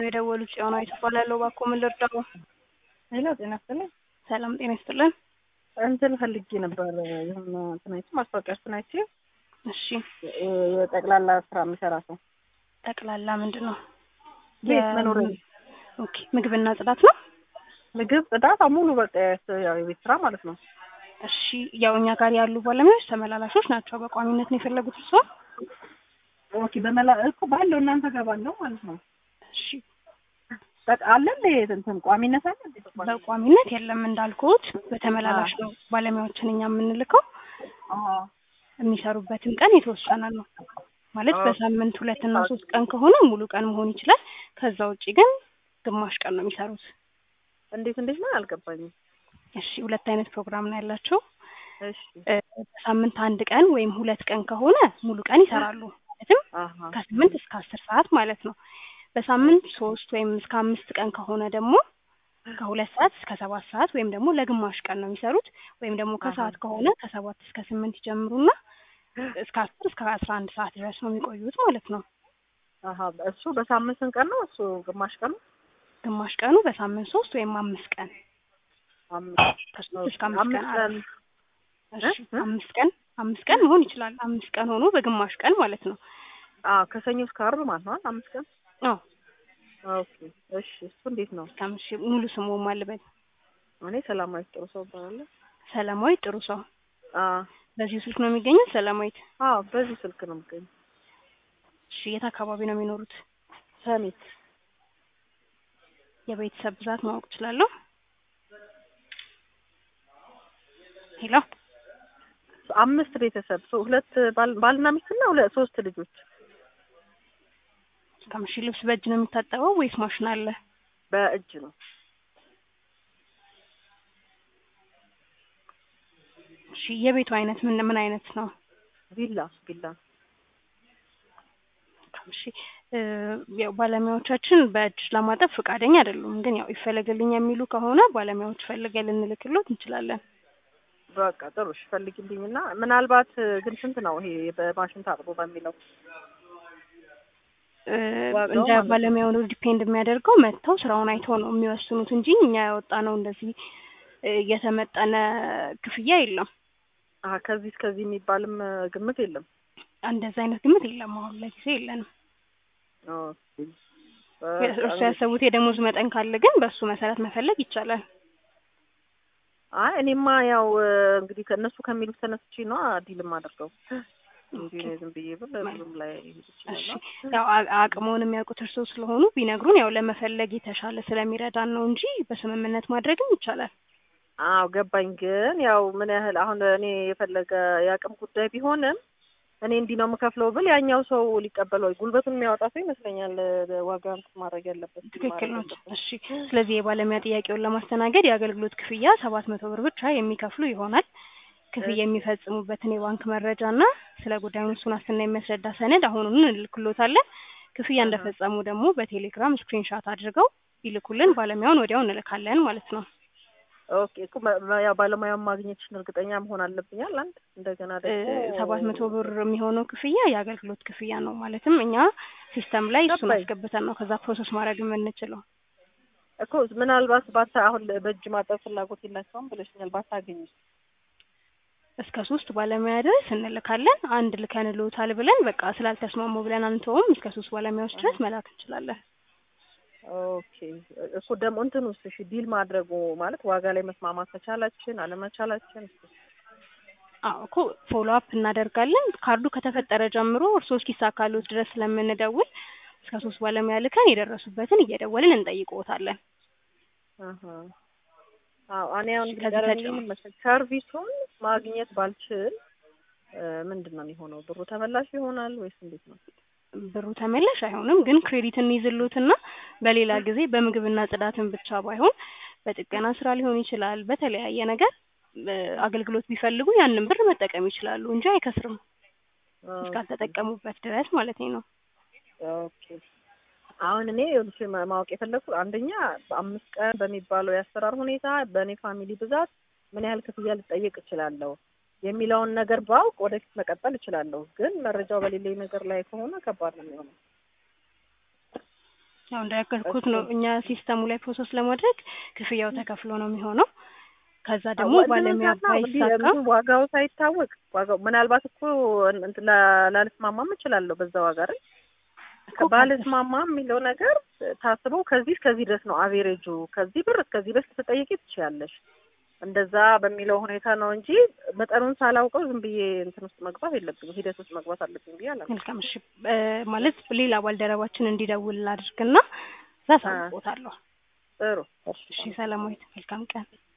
ነው የደወሉት። ጽዮናዊት እባላለሁ። እባክዎ ምን ልርዳዎ? ሄሎ ጤና ይስጥልኝ። ሰላም ጤና ይስጥልን። እንትን ፈልጌ ነበር የሆነ እንትን አይቼ ማስታወቂያ እንትን አይቼ እሺ የጠቅላላ ስራ የሚሰራ ሰው ጠቅላላ ምንድን ነው? ቤት መኖሪያ ቤት ኦኬ ምግብና ጽዳት ነው። ምግብ፣ ጽዳት ሙሉ በቃ ያው የቤት ስራ ማለት ነው። እሺ ያው እኛ ጋር ያሉ ባለሙያዎች ተመላላሾች ናቸው። በቋሚነት ነው የፈለጉት እርስዎ? ኦኬ በመላ እኮ ባለው እናንተ ጋር ባለው ማለት ነው። እሺ በቃ አለ እንደ እንትን ቋሚነት አለ እንዴ? በቋሚነት የለም እንዳልኩት በተመላላሽ ነው ባለሙያዎችን እኛ የምንልከው። አዎ የሚሰሩበትም ቀን የተወሰነ ነው ማለት በሳምንት ሁለት እና ሶስት ቀን ከሆነ ሙሉ ቀን መሆን ይችላል። ከዛ ውጪ ግን ግማሽ ቀን ነው የሚሰሩት። እንዴት እንዴት ነው አልገባኝም። እሺ ሁለት አይነት ፕሮግራም ነው ያላቸው። እሺ እ በሳምንት አንድ ቀን ወይም ሁለት ቀን ከሆነ ሙሉ ቀን ይሰራሉ። ማለትም አሃ ከስምንት እስከ አስር ሰዓት ማለት ነው። በሳምንት ሶስት ወይም እስከ አምስት ቀን ከሆነ ደግሞ ከሁለት ሰዓት እስከ ሰባት ሰዓት ወይም ደግሞ ለግማሽ ቀን ነው የሚሰሩት። ወይም ደግሞ ከሰዓት ከሆነ ከሰባት እስከ ስምንት ይጀምሩና እስከ አስር እስከ አስራ አንድ ሰዓት ድረስ ነው የሚቆዩት ማለት ነው። አሃ እሱ በሳምንት ስንት ቀን ነው? እሱ ግማሽ ቀን ነው። ግማሽ ቀኑ በሳምንት ሶስት ወይም አምስት ቀን አምስት ከሶስት እስከ አምስት ቀን አምስት ቀን እሺ አምስት ቀን አምስት ቀን መሆን ይችላል። አምስት ቀን ሆኖ በግማሽ ቀን ማለት ነው። አዎ ከሰኞ እስከ ዓርብ ማለት ነው። አምስት ቀን አዎ ኦኬ እሺ እሱ እንዴት ነው? ከምሽ ሙሉ ስሙ ማልበል እኔ ሰላማዊት ጥሩ ሰው እባላለሁ። ሰላማዊት ጥሩ ሰው። አዎ በዚሁ ስልክ ነው የሚገኘው ሰላማዊት? አዎ በዚህ ስልክ ነው የምገኘው። እሺ የት አካባቢ ነው የሚኖሩት? ሰሚት የቤተሰብ ብዛት ማወቅ እችላለሁ? ሄሎ አምስት ቤተሰብ ሶ ሁለት ባል- ባልና ሚስትና ሁለት ሶስት ልጆች ከምሽ ልብስ በእጅ ነው የሚታጠበው ወይስ ማሽን አለ? በእጅ ነው። እሺ የቤቱ አይነት ምን ምን አይነት ነው? ቪላ ቪላ እሺ እ ያው ባለሙያዎቻችን በእጅ ለማጠብ ፈቃደኛ አይደሉም። ግን ያው ይፈለግልኝ የሚሉ ከሆነ ባለሙያዎች ፈልገን ልንልክሎት እንችላለን። በቃ ጥሩ እሺ ፈልጊልኝና ምናልባት ግን ስንት ነው ይሄ በማሽን ታጥቦ በሚለው እ ዋጋው እንደ ማለት ነው። ባለሙያው ነው ዲፔንድ የሚያደርገው መጥተው ስራውን አይተው ነው የሚወስኑት እንጂ እኛ ያወጣ ነው እንደዚህ እ የተመጠነ ክፍያ የለም። አሀ ከዚህ እስከዚህ የሚባልም ግምት የለም። እንደዛ አይነት ግምት የለም። አሁን ለጊዜ የለንም። ኦኬ እርሱ ያሰቡት የደሞዝ መጠን ካለ ግን በእሱ መሰረት መፈለግ ይቻላል። አይ እኔማ ያው እንግዲህ ከእነሱ ከሚሉት ተነስቼ ነው ዲልም አድርገው እንጂ እኔ ዝም ብዬ ብል ብዙም ላይ እሺ ይችላል። ያው አ- አቅመውን የሚያውቁት እርስዎ ስለሆኑ ቢነግሩን ያው ለመፈለግ የተሻለ ስለሚረዳን ነው እንጂ በስምምነት ማድረግም ይቻላል። አዎ ገባኝ። ግን ያው ምን ያህል አሁን እኔ የፈለገ የአቅም ጉዳይ ቢሆንም እኔ እንዲህ ነው የምከፍለው ብል ያኛው ሰው ሊቀበለው ጉልበቱን የሚያወጣ ሰው ይመስለኛል ዋጋ እንትን ማድረግ ያለበት ትክክል ነው። ማድረግ ያለበት። እሺ ስለዚህ የባለሙያ ጥያቄውን ለማስተናገድ የአገልግሎት ክፍያ ሰባት መቶ ብር ብቻ የሚከፍሉ ይሆናል። ክፍያ የሚፈጽሙበትን የባንክ መረጃ እና ስለ ጉዳዩ እሱን ዋስትና የሚያስረዳ ሰነድ አሁኑኑ እንልክሎታለን። ክፍያ እንደፈጸሙ ደግሞ በቴሌግራም ስክሪንሻት አድርገው ይልኩልን፣ ባለሙያውን ወዲያው እንልካለን ማለት ነው። ኦኬ እኮ መ- መ- ያው ባለሙያውን ማግኘትሽን እርግጠኛ መሆን አለብኛል። አንድ እንደገና ደግሞ ሰባት መቶ ብር የሚሆነው ክፍያ የአገልግሎት ክፍያ ነው። ማለትም እኛ ሲስተም ላይ እሱን ገባኝ። አስገብተን ነው ከዛ ፕሮሰስ ማድረግ የምንችለው። እኮ ምናልባት ባታ አሁን በእጅ ማጠብ ፍላጎት የላቸውም ብለሽኛል። ባታገኝ እስከ ሶስት ባለሙያ ድረስ እንልካለን። አንድ ልከንልዎታል ብለን በቃ ስላልተስማሙ ብለን አንተውም። እስከ ሶስት ባለሙያዎች ድረስ መላክ እንችላለን። ኦኬ እኮ ደግሞ እንትን ውስጥ እሺ ዲል ማድረጉ ማለት ዋጋ ላይ መስማማት መቻላችን አለመቻላችን አዎ እኮ ፎሎ አፕ እናደርጋለን። ካርዱ ከተፈጠረ ጀምሮ እርስዎ እስኪሳካልዎት ድረስ ስለምንደውል እስከ ሶስት ባለሙያ ልከን የደረሱበትን እየደወልን እንጠይቅዎታለን። አሀ አዎ እኔ አሁን እሺ፣ እንግዲህ ከዚህ ቀረብ ተጨማሪ- ምን መሰለኝ ሰርቪሱን ማግኘት ባልችል እ ምንድን ነው የሚሆነው? ብሩ ተመላሽ ይሆናል ወይስ እንዴት ነው? ብሩ ተመላሽ አይሆንም፣ ግን ክሬዲት እንይዝልዎትና በሌላ ጊዜ በምግብና ጽዳትን ብቻ ባይሆን በጥገና ስራ ሊሆን ይችላል። በተለያየ ነገር እ አገልግሎት ቢፈልጉ ያንን ብር መጠቀም ይችላሉ እንጂ አይከስርም እስካልተጠቀሙበት ድረስ ማለት ነው። ኦኬ አሁን እኔ ይኸውልሽ ማ- ማወቅ የፈለኩት አንደኛ በአምስት ቀን በሚባለው የአሰራር ሁኔታ በእኔ ፋሚሊ ብዛት ምን ያህል ክፍያ ልጠየቅ እችላለሁ የሚለውን ነገር ባውቅ ወደፊት መቀጠል እችላለሁ። ግን መረጃው በሌለኝ ነገር ላይ ከሆነ ከባድ ነው የሚሆነው። ያው እንደነገርኩት ነው እኛ ሲስተሙ ላይ ፕሮሰስ ለማድረግ ክፍያው ተከፍሎ ነው የሚሆነው። ከዛ ደግሞ ባለሙያ ባይሳካ ዋጋው ሳይታወቅ ዋጋው ምናልባት እኮ እንትን ላ- ላልስማማም እችላለሁ በዛ ዋጋ አይደል ባልስማማ የሚለው ነገር ታስቦ ከዚህ እስከዚህ ድረስ ነው አቬሬጁ ከዚህ ብር እስከዚህ ድረስ ልትጠይቂ ትችያለሽ እንደዛ በሚለው ሁኔታ ነው እንጂ መጠኑን ሳላውቀው ዝም ብዬ እንትን ውስጥ መግባት የለብኝም ሂደት ውስጥ መግባት አለብኝ ብዬ አላውቅም መልካም እሺ እ ማለት ሌላ ባልደረባችን እንዲደውል አድርግና እዛ አሳውቅዎታለሁ። ጥሩ እሺ ሰላማዊት መልካም ቀን